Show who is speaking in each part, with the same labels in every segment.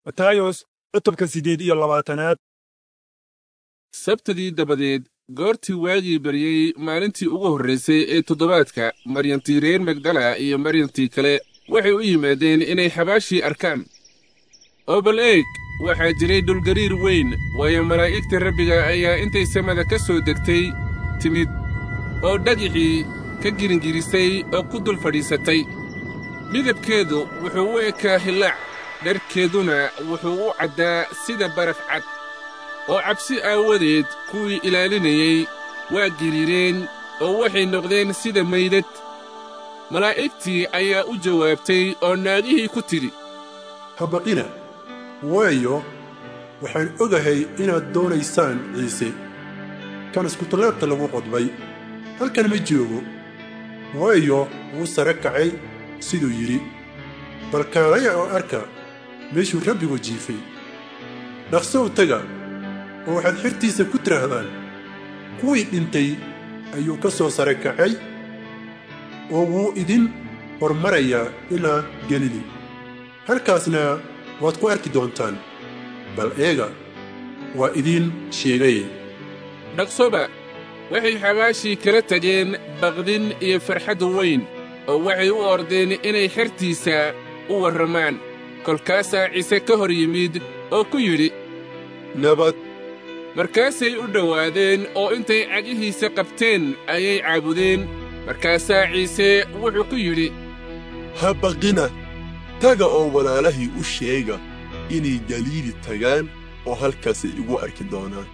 Speaker 1: matayos cutubka siddeed iyo labaatanaad
Speaker 2: sabtadii dabadeed goortii waagii baryey maalintii ugu horraysay ee toddobaadka maryantii reer magdala iyo maryantii kale waxay u yimaadeen inay xabaashii arkaan oo bal eeg waxaa jiray dhulgariir weyn waayo malaa'igta rabbiga ayaa intay samada ka soo degtay timid oo dhagixii ka giringirisay oo ku dul fadhiisatay midabkeedu wuxuu u ekaa hillaac dharkeeduna wuxuu u caddaa sida baraf cad oo cabsi aawadeed kuwii ilaalinayey waa giriireen oo waxay noqdeen sida maydad malaa'igtii ayaa u jawaabtay oo naagihii ku tidhi
Speaker 3: habaqina waayo waxaan ogahay inaad doonaysaan ciise kan iskutulaabta lagu qodbay halkan ma joogo waayo wuu sare kacay siduu yidhi bal kaalaya oo arka meeshuu rabbigu jiifay dhaqsow taga oo waxaad xirtiisa ku tidhaahdaan kuwii dhintay ayuu ka soo sare kacay oo wuu idin hormarayaa ilaa gelili halkaasna waad ku arki doontaan bal eega waa idiin sheegay
Speaker 2: dhaqsoba waxay xabaashii kala tageen baqdin iyo farxaddu weyn oo waxay u ordeen inay xertiisa u warramaan kolkaasaa ciise ka hor yimid oo ku yidhi
Speaker 3: nabad
Speaker 2: markaasay u dhowaadeen oo intay cagihiisa qabteen ayay caabudeen markaasaa ciise wuxuu ku yidhi
Speaker 4: ha baqina taga oo walaalahii u sheega inay galiili tagaan oo halkaasay igu arki doonaan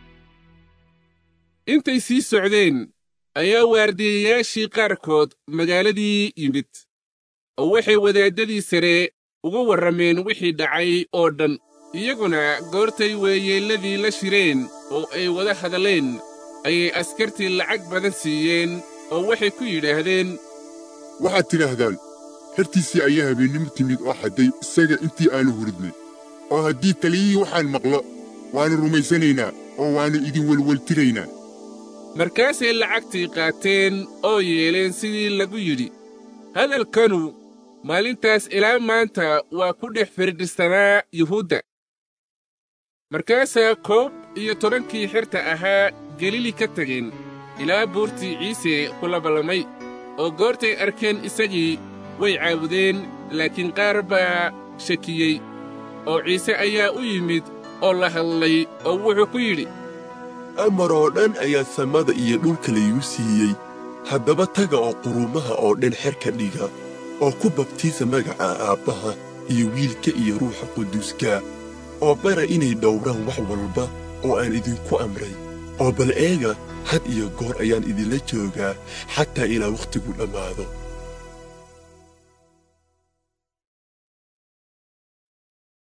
Speaker 2: intay sii socdeen ayaa waardiyayaashii qaarkood magaaladii yimid oo waxay wadaaddadii sare uga warrameen wixii dhacay oo dhan iyaguna goortay weeyeelladii la shireen oo ay wada hadleen ayay askartii lacag badan siiyeen oo waxay ku yidhaahdeen
Speaker 5: waxaad tidhaahdaan hertiisii ayaa habeennimo timid oo xadday isaga intii aanu huridnay oo haddii taliyihii waxaan maqlo waannu rumaysanaynaa oo waannu idin welweltiraynaa
Speaker 2: markaasay lacagtii qaateen oo yeeleen sidii lagu yidhi hadalkanu maalintaas ilaa maanta waa ku dhex firdhisanaa yuhuudda markaasaa koob iyo tobankii xerta ahaa gelili ka tageen ilaa buurtii ciise ku labalamay oo goortay arkeen isagii way caabudeen laakiin qaar baa shakiyey oo ciise ayaa u yimid oo la hadlay oo wuxuu ku yidhi
Speaker 4: amar oo dhan ayaa samada iyo dhulka laygu siiyey haddaba taga oo quruumaha oo dhan xer ka dhiga oo ku babtiisa magaca aabbaha iyo wiilka iyo ruuxa quduuska oo bara inay dhowraan wax walba oo aan idinku amray oo bal eega had iyo goor ayaan idinla joogaa xataa ilaa wakhtigu dhammaado